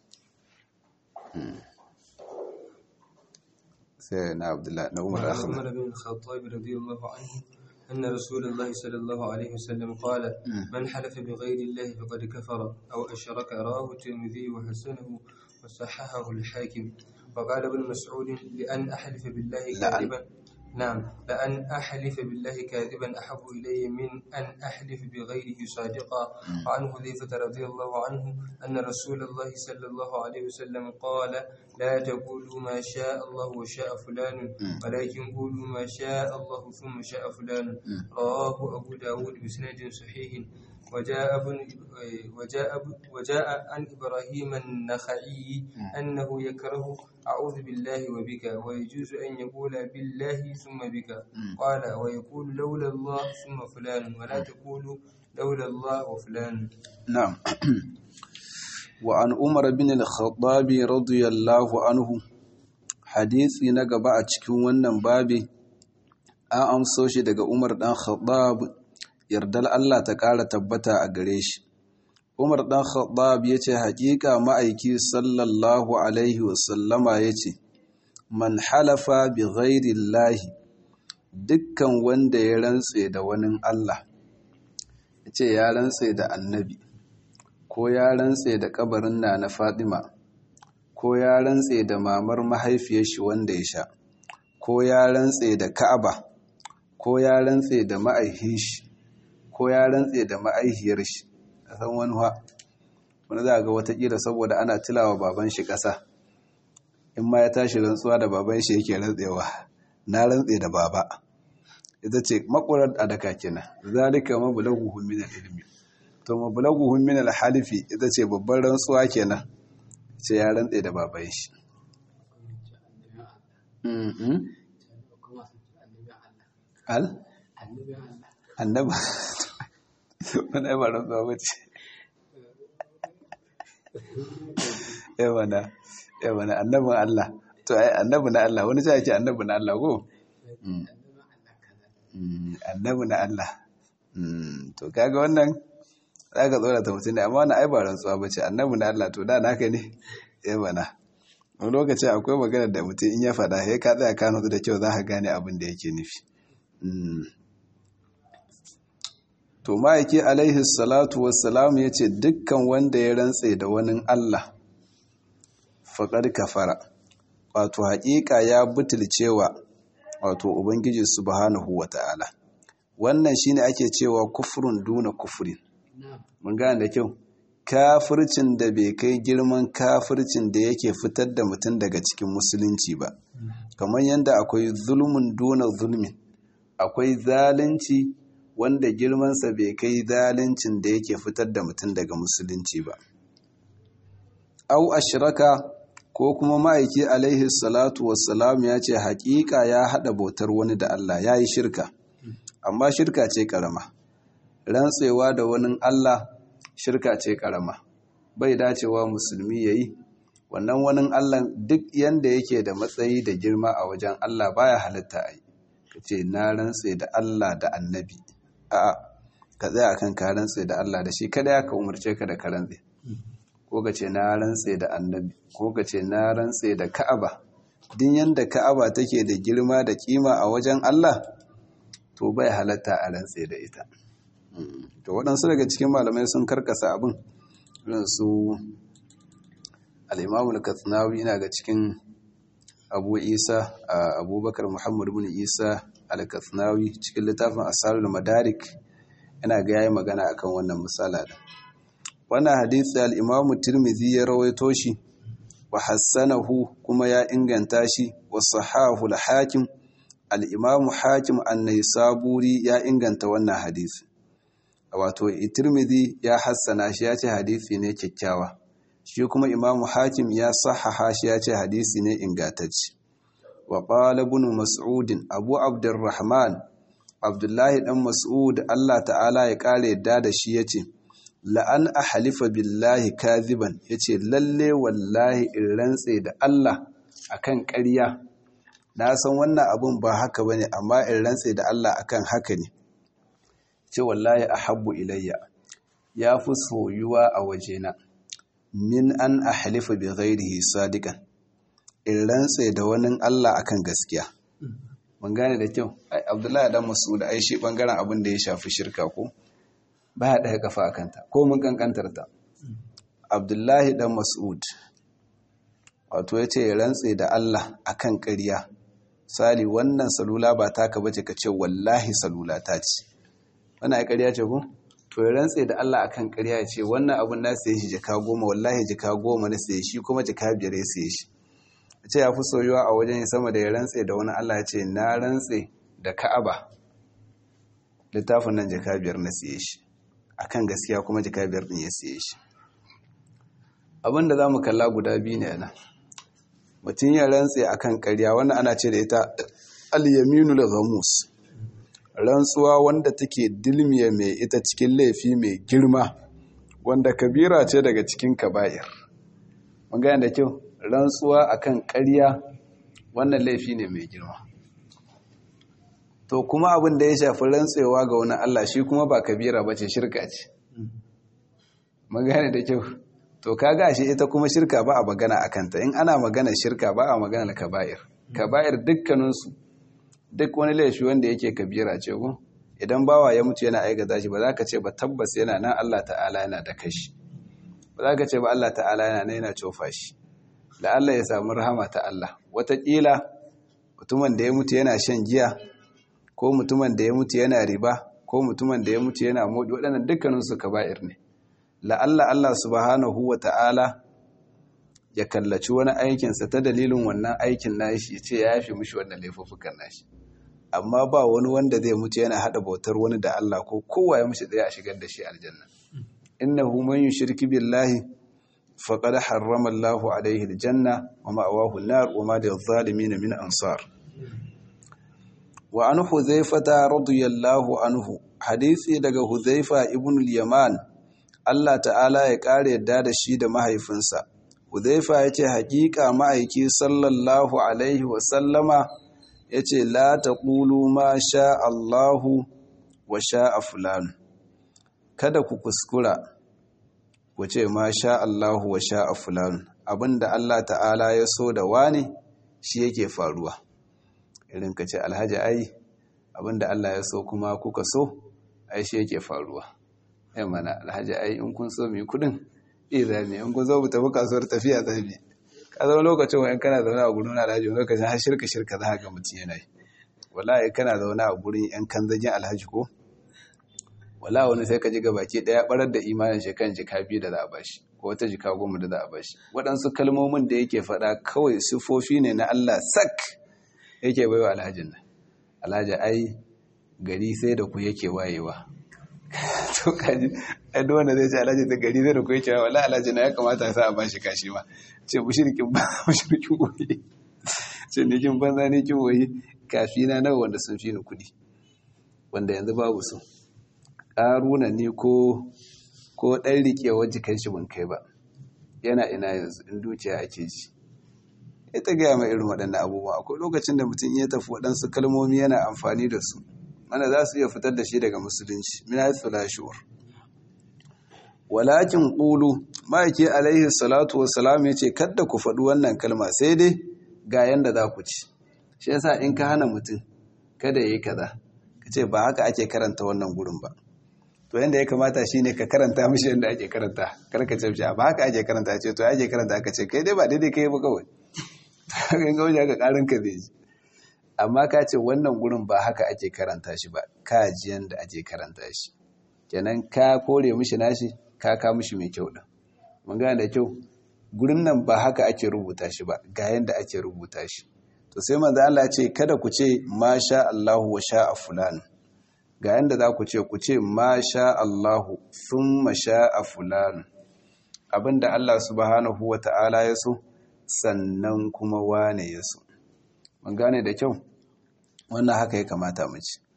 سيدنا عبد الله بن عمر عن عمر بن الخطاب رضي الله عنه أن رسول الله صلى الله عليه وسلم قال من حلف بغير الله فقد كفر أو أشرك رواه الترمذي وحسنه وصححه الحاكم وقال ابن مسعود لأن أحلف بالله كاذبا نعم لأن أحلف بالله كاذبا أحب إلي من أن أحلف بغيره صادقا وعن حذيفة رضي الله عنه أن رسول الله صلى الله عليه وسلم قال لا تقولوا ما شاء الله وشاء فلان ولكن قولوا ما شاء الله ثم شاء فلان رواه أبو داود بسند صحيح وجاء ابن وجاء وجاء عن ابراهيم النخعي انه يكره اعوذ بالله وبك ويجوز ان يقول بالله ثم بك قال ويقول لولا الله ثم فلان ولا تقول لولا الله وفلان نعم وعن عمر بن الخطاب رضي الله عنه hadisi na gaba a cikin wannan babi an amso shi daga Umar dan Khattab yardar Allah ta ƙara tabbata a gare shi. Umar ɗan Khattab ya ce, Haƙiƙa ma'aiki sallallahu Alaihi wasallama ya ce, Man halafa bi ghairi lahi, dukkan wanda ya rantse da wani Allah, ya ce ya rantse da annabi, ko ya rantse da ƙabarin na na Fatima, ko ya rantse da mamar mahaifiyar shi wanda ya sha, ko ya rantse da Ka'aba, ko ya rantse da ma'aihin shi. ko ya rantse da ma'aihiyar shi a san wani ha wani za a ga watakila saboda ana tilawa baban shi ƙasa in ma ya tashi rantsuwa da baban shi yake rantsewa na rantse da baba ita ce makwarar adaka kenan zalika mablaguhum min al-ilmi to mablaguhum min al-halifi ita ce babban rantsuwa kenan ce ya rantse da baban shi al annaba wani ba rantsuwa ba ce yawana yawana annabin Allah to ai annabi na Allah wani sai ce annabi na Allah ko annabi na Allah to kaga wannan za ka tsorata mutum ne amma wani ai ba rantsuwa ba ce annabi na Allah to da naka ne ya mana wani lokaci akwai magana da mutum in ya faɗa ya ka tsaya ka nutsu da kyau za ka gane abin da yake nufi to ma'aiki alaihi salatu wassalam ya ce dukkan wanda ya rantse da wani Allah faƙar kafara wato haƙiƙa ya butulcewa wato ubangiji subhanahu wa ta'ala wannan shine ake cewa kufrun duna kufrin mun gane da kyau kafircin da bai kai girman kafircin da yake fitar da mutum daga cikin musulunci ba kamar yadda akwai zulmun duna zulmin akwai zalunci wanda girmansa bai kai zaluncin da yake fitar da mutum daga musulunci ba au ashraka ko kuma ma'aiki alaihi salatu wassalam ya ce haƙiƙa ya haɗa bautar wani da Allah ya yi shirka amma shirka ce ƙarama rantsewa da wani Allah shirka ce ƙarama bai dacewa musulmi ya yi wannan wani Allah duk yanda yake da matsayi da girma a wajen Allah baya halitta a yi ka ce na rantse da Allah da annabi a'a ka tsaya kan ka rantse da Allah da shi kada ya ka umarce ka da ka rantse ko ka ce na rantse da annabi ko ka ce na rantse da ka'aba din yanda ka'aba take da girma da kima a wajen Allah to bai halatta a rantse da ita to waɗansu daga cikin malamai sun karkasa abin irin su al-imamul katsinawi ina ga cikin abu isa abubakar muhammad bin isa al-katsinawi cikin littafin asarul madarik yana ga yayi magana akan wannan misala da wannan hadisi al-imamu tirmidhi ya rawaito shi wa hassanahu kuma ya inganta shi wa sahahu al-hakim al-imamu hakim an-naisaburi ya inganta wannan hadisi wato tirmidhi ya hassana shi ya ce hadisi ne kyakkyawa shi kuma imamu hakim ya sahaha shi ya ce hadisi ne ingantacce wa qala ibn mas'ud abu abdurrahman abdullahi dan mas'ud Allah ta'ala ya kare yadda da shi yace la'an ahlifa billahi kadhiban yace lalle wallahi in rantse da Allah akan ƙarya na san wannan abun ba haka bane amma in rantse da Allah akan haka ne ce wallahi ahabbu ilayya ya fi soyuwa a wajena min an ahlifa bi ghairihi sadiqan in rantse da wani Allah akan gaskiya mun gane da kyau ai Abdullahi dan Mas'ud ai shi bangaren abin da ya shafi shirka ko baya daga kafa akanta ko mun kankantar ta Abdullahi dan Mas'ud wato yace ya rantse da Allah akan ƙarya sali wannan salula ba taka bace ka ce wallahi salula ta ce wannan ai ƙarya ce ko to ya rantse da Allah akan ƙarya ya ce wannan abun na saye shi jaka goma wallahi jaka goma na saye shi kuma jaka biyar ya saye shi ce ya fi soyuwa a wajen sama da ya rantse da wani Allah ya ce na rantse da Ka'aba littafin nan jaka biyar na saye shi akan gaskiya kuma jaka biyar din ya saye shi abin da zamu kalla guda biyu ne nan mutum ya rantse akan ƙarya wannan ana ce da ita al-yaminul ghamus rantsuwa wanda take dilmiya mai ita cikin laifi mai girma wanda kabira ce daga cikin kaba'ir mun gane da kyau rantsuwa akan ƙarya wannan laifi ne mai girma to kuma abin da ya shafi rantsewa ga wani Allah shi kuma ba kabira ba ce shirka ce mun gane da kyau to kaga shi ita kuma shirka ba a magana akanta in ana magana shirka ba a magana kaba'ir kaba'ir dukkaninsu duk wani laifi wanda yake kabira ce ko idan bawa ya mutu yana aikata shi ba za ka ce ba tabbas yana nan Allah ta'ala yana da kashi ba za ka ce ba Allah ta'ala yana nan yana cofa shi da Allah ya samu rahama ta Allah wataƙila mutumin da ya mutu yana shan giya ko mutumin da ya mutu yana riba ko mutumin da ya mutu yana modi waɗannan dukkaninsu kaba'ir ne la'alla Allah subhanahu wa ta'ala ya kallaci wani aikinsa ta dalilin wannan aikin nashi ya ce ya yafe mishi wannan laifuffukan nashi amma ba wani wanda zai mutu yana hada bautar wani da Allah ko kowa ya mishi tsaye a shigar da shi aljanna innahu man yushriki billahi faqad harrama Allahu alayhi aljanna wa ma'awahu an-nar wa ma lil-zalimin min ansar wa an huzaifata radiyallahu anhu hadisi daga huzaifa ibn al-yaman Allah ta'ala ya kare yadda da shi da mahaifinsa Hudhaifa ya ce haƙiƙa ma'aiki sallallahu alaihi wasallama yace la taqulu ma sha Allahu wa sha'a fulan kada ku kuskura ku ce ma sha Allahu wa sha'a fulan abinda Allah ta'ala ya so da wani shi yake faruwa irin ka ce alhaji ai abinda Allah ya so kuma kuka so ai shi yake faruwa ai mana alhaji ai in kun so mai kudin ira ne in kun zo mu tafi kasuwar tafiya zabi ka zama lokacin wa'in kana zaune a gurin alhaji lokacin har shirka shirka za ga mutum yana yi wallahi kana zaune a gurin yan kanzagin alhaji ko wala wani sai ka ji ga baki daya barar da imanin shi kan jika biyu da za a bashi ko wata jika goma da za a bashi waɗansu kalmomin da yake faɗa kawai sifofi ne na Allah sak yake baiwa alhajin nan alhaji ai gari sai da ku yake wayewa to kaji ai duk wanda zai ce alhaji da gari sai da ku yake wayewa wallahi alhaji na ya kamata sa a bashi kashi ma ce mushrikin ba mushrikin goyi ce ni kin banza ne kin goyi kafi na nawa wanda sun fi ni kuɗi wanda yanzu babu su ƙaruna ne ko ko ɗan riƙewar jikin shi ban kai ba yana ina yanzu in dukiya ake ji ita gaya mai irin waɗannan abubuwa akwai lokacin da mutum ya tafi waɗansu kalmomi yana amfani da su mana za su iya fitar da shi daga musulunci min haithu la shuur walakin qulu ma'aiki alaihi salatu wassalam yace kadda ku faɗi wannan kalma sai dai ga yanda za ku ci shi yasa in ka hana mutum kada yayi kaza kace ba haka ake karanta wannan gurin ba to yanda ya kamata shine ka karanta mishi yanda ake karanta kar ka ce ba haka ake karanta ce to ake karanta ka ce kai dai ba daidai kai ba kawai kan ga wajen ka karin ka zai ji amma ka ce wannan gurin ba haka ake karanta shi ba ka ji yanda ake karanta shi kenan ka kore mishi nashi ka ka mishi mai kyau din mun gane da kyau gurin nan ba haka ake rubuta shi ba ga yanda ake rubuta shi to sai manzo Allah ce kada ku ce masha Allahu wa sha'a fulan ga yanda za ku ce ku ce masha Allahu thumma sha'a fulan abinda Allah subhanahu wa ta'ala ya so sannan kuma wane ya so mun gane da kyau wannan haka ya kamata mu ci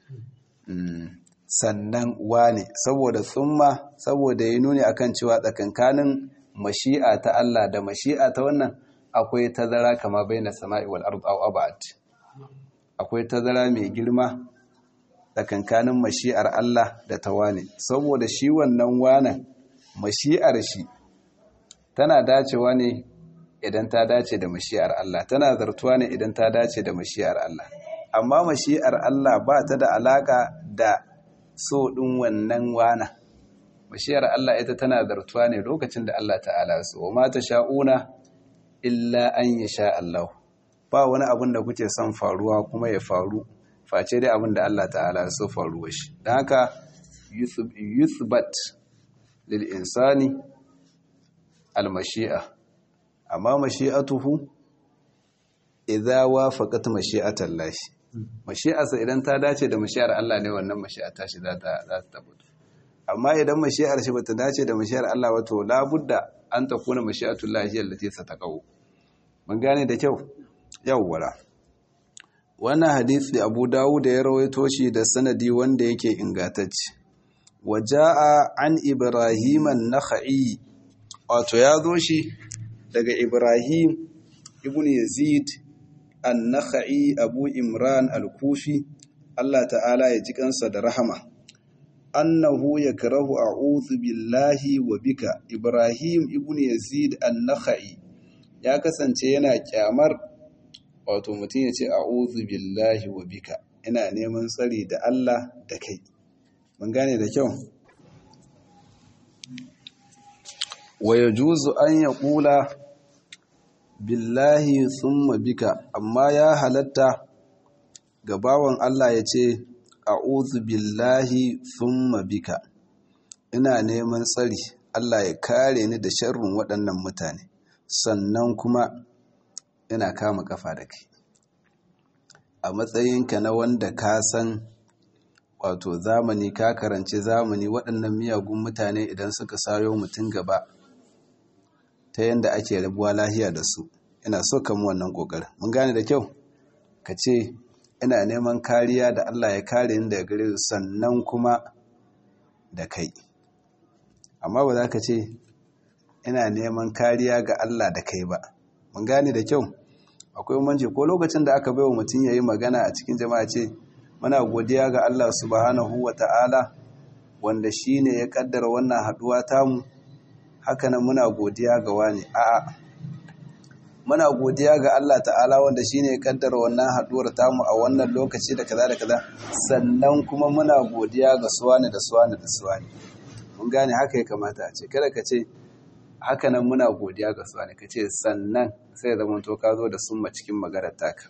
sannan wane saboda tsumma saboda ya nuni akan cewa tsakankanin mashi'a ta Allah da mashi'a ta wannan akwai tazara kama baina sama'i wal ard aw abad akwai tazara mai girma tsakankanin mashi'ar Allah da ta wane saboda shi wannan wanan mashi'ar shi tana dacewa ne idan ta dace da mashi'ar Allah tana zartuwa ne idan ta dace da mashi'ar Allah amma mashi'ar Allah ba ta da alaka da so ɗin wannan wana mashi'ar Allah ita tana zartuwa ne lokacin da Allah ta'ala so wa ma sha'una illa an yasha Allah ba wani abin da kuke son faruwa kuma ya faru face dai abin da Allah ta'ala so faruwa shi don haka yuthbat lil insani al mashi'a amma mashi'atuhu idza wafaqat mashi'atan lahi mashi'arsa idan ta dace da mashi'ar Allah ne wannan mashi'a ta shi za ta za ta tabbata amma idan mashi'ar shi bata dace da mashi'ar Allah wato labudda an takuna mashi'atul lahi allati sataqaw mun gane da kyau yawwala wannan hadisi Abu Dawud ya rawaito shi da sanadi wanda yake ingantacce waja'a an Ibrahim an-Nakhai wato ya zo shi daga Ibrahim ibn Yazid an-Nakhai Abu Imran al-Kufi Allah ta'ala ya ji kansa da rahama annahu yakrahu a'udhu billahi wa bika Ibrahim ibn Yazid an-Nakhai ya kasance yana kyamar wato mutum ya ce a'udhu billahi wa bika ina neman tsari da Allah da kai mun gane da kyau wa yajuzu an yaqula billahi summa bika amma ya halatta ga bawan Allah ya ce a'udhu billahi summa bika ina neman tsari Allah ya kare ni da sharrin waɗannan mutane sannan kuma ina kama kafa da kai a matsayinka na wanda ka san wato zamani ka karanci zamani waɗannan miyagun mutane idan suka sayo mutum gaba ta yadda ake rabuwa lahiya da su ina so mu wannan ƙoƙarin mun gane da kyau ka ce ina neman kariya da Allah ya kare ni daga gare sannan kuma da kai amma ba za ka ce ina neman kariya ga Allah da kai ba mun gane da kyau akwai bambanci ko lokacin da aka baiwa mutum yayi magana a cikin jama'a ce muna godiya ga Allah subhanahu wata'ala wanda shine ya kaddara wannan haduwa tamu haka nan muna godiya ga wani a'a muna godiya ga Allah ta'ala wanda shine ya kaddara wannan haduwar tamu a wannan lokaci da kaza da kaza sannan kuma muna godiya ga suwani da suwani da suwani mun gane haka ya kamata a ce kada ka ce haka nan muna godiya ga suwani ka ce sannan sai zama to ka zo da summa cikin maganar taka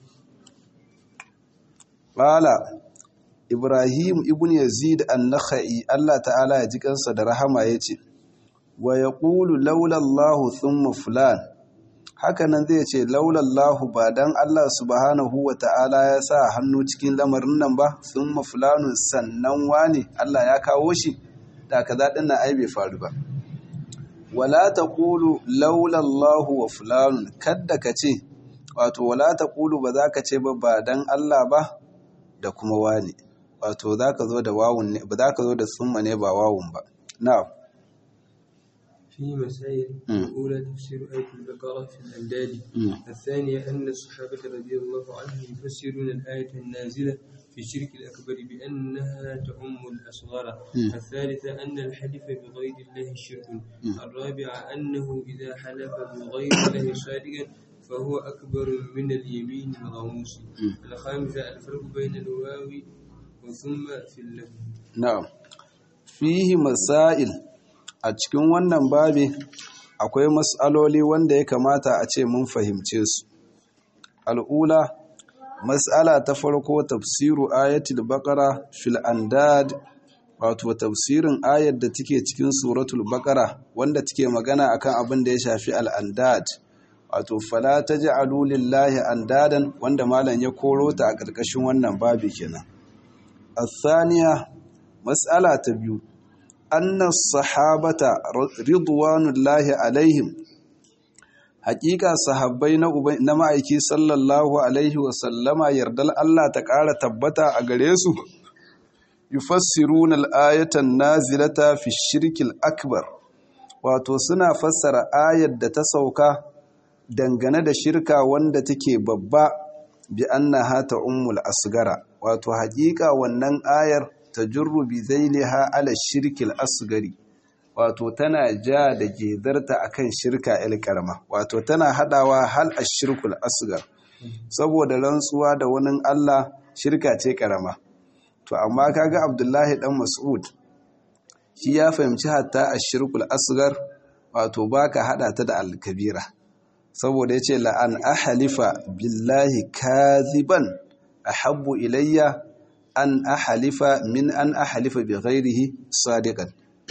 Bala Ibrahim ibn Yazid an-Nakhai Allah ta'ala ya ji kansa da rahama yace wa yaqulu laula Allahu thumma fulan hakanan zai ce laula Allahu ba dan Allah subhanahu wa ta'ala ya sa hannu cikin lamarin nan ba thumma fulanun sannan wani Allah ya kawo shi da kaza din nan ai bai faru ba wala taqulu laula Allahu wa fulanun kadda ka ce wato wala taqulu ba za ka ce ba ba dan Allah ba da kuma wani wato za ka zo da wawun ne ba za ka zo da summa ne ba wawun ba na'am في مسائل الأولى تفسير آية البقرة في الأنداد الثانية أن الصحابة رضي الله عنهم يفسرون الآية النازلة في الشرك الأكبر بأنها تعم الأصغر الثالثة أن الحلف بغير الله شرك الرابعة أنه إذا حلف بغير الله صادقا فهو أكبر من اليمين الغموس الخامسة الفرق بين الواو وثم في اللفظ na'am fihi masail a cikin wannan babi akwai mas'aloli wanda ya kamata a ce mun fahimce su al'ula mas'ala ta farko tafsiru ayatul baqara fil andad wato tafsirin ayar da take cikin suratul baqara wanda take magana akan abin da ya shafi al-andad wato fala taj'alu lillahi andadan wanda malam ya koro ta a ƙarƙashin wannan babi kenan الثانية مسألة تبيو أن الصحابة رضوان الله عليهم حقيقة صحابين نمائكي صلى الله عليه وسلم يردل الله تقال تبتا أغريسو يفسرون الآية النازلة في الشرك الأكبر wato suna fassara ayar da ta sauka dangane da shirka wanda take babba bi annaha ta ummul asgara wato haƙiƙa wannan ayar ta jurru bi zailiha ala shirkil asgari wato tana ja da gedarta akan shirka el karama wato tana hadawa hal ashirkul asgar saboda rantsuwa da wani Allah shirka ce karama to amma kaga Abdullahi dan Mas'ud shi ya fahimci hatta ashirkul asgar wato baka hada ta da al-kabira saboda yace la an ahlifa billahi kaziban ahabbu ilayya an ahalifa min an ahalifa bi ghairihi sadiqan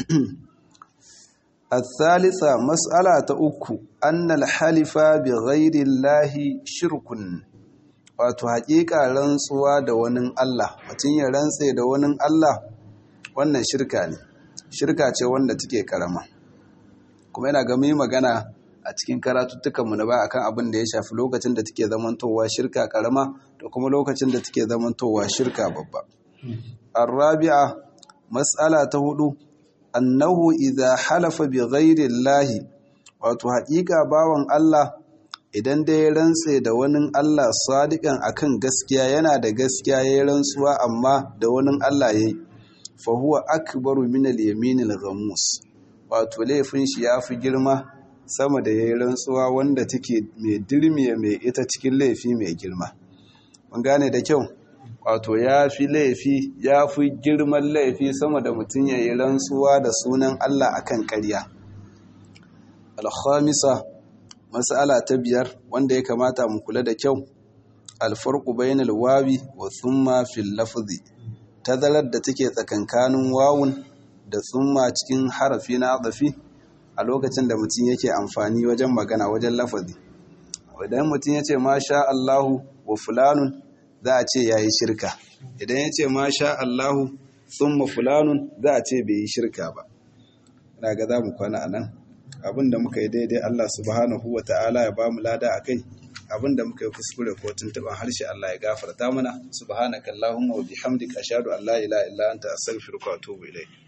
الثالثة مسألة أكو أن الحلف بغير الله شرك wato haƙiƙa rantsuwa da wani Allah mutum ya rantse da wani Allah wannan shirka ne shirka ce wanda take karama kuma yana ga mai magana a cikin karatuttukanmu na ba akan abin da ya shafi lokacin da take zamantowa shirka karama da kuma lokacin da take zamantowa shirka babba arabi'a mas'ala ta hudu annahu idza halafa bi ghairi llahi wato haƙiƙa bawan Allah idan dai ya rantse da wani Allah sadiqan akan gaskiya yana da gaskiya yayin rantsuwa amma da wani Allah yayi fa huwa akbaru min al-yamin al-ghamus wato laifin shi yafi girma sama da yayin rantsuwa wanda take mai dirmiye mai ita cikin laifi mai girma mun gane da kyau wato ya fi laifi ya fi girman laifi sama da mutum ya yi rantsuwa da sunan Allah akan ƙarya alhamisa mas'ala ta biyar wanda ya kamata mu kula da kyau alfarqu bainal wawi wa thumma fil lafzi tazarar da take tsakankanin wawun da thumma cikin harafi na adafi a lokacin da mutum yake amfani wajen magana wajen lafazi idan mutum ya ce masha Allahu wa fulanun za a ce ya yi shirka idan ya ce masha Allahu thumma fulanun za a ce bai yi shirka ba ina ga za mu kwana a nan abinda muka yi daidai Allah subhanahu wa ta'ala ya ba mu lada a kai abinda muka yi kuskure ko tuntuban harshe Allah ya gafarta mana subhanakallahumma wa bihamdika ashhadu an la ilaha illa anta astaghfiruka wa atubu ilayk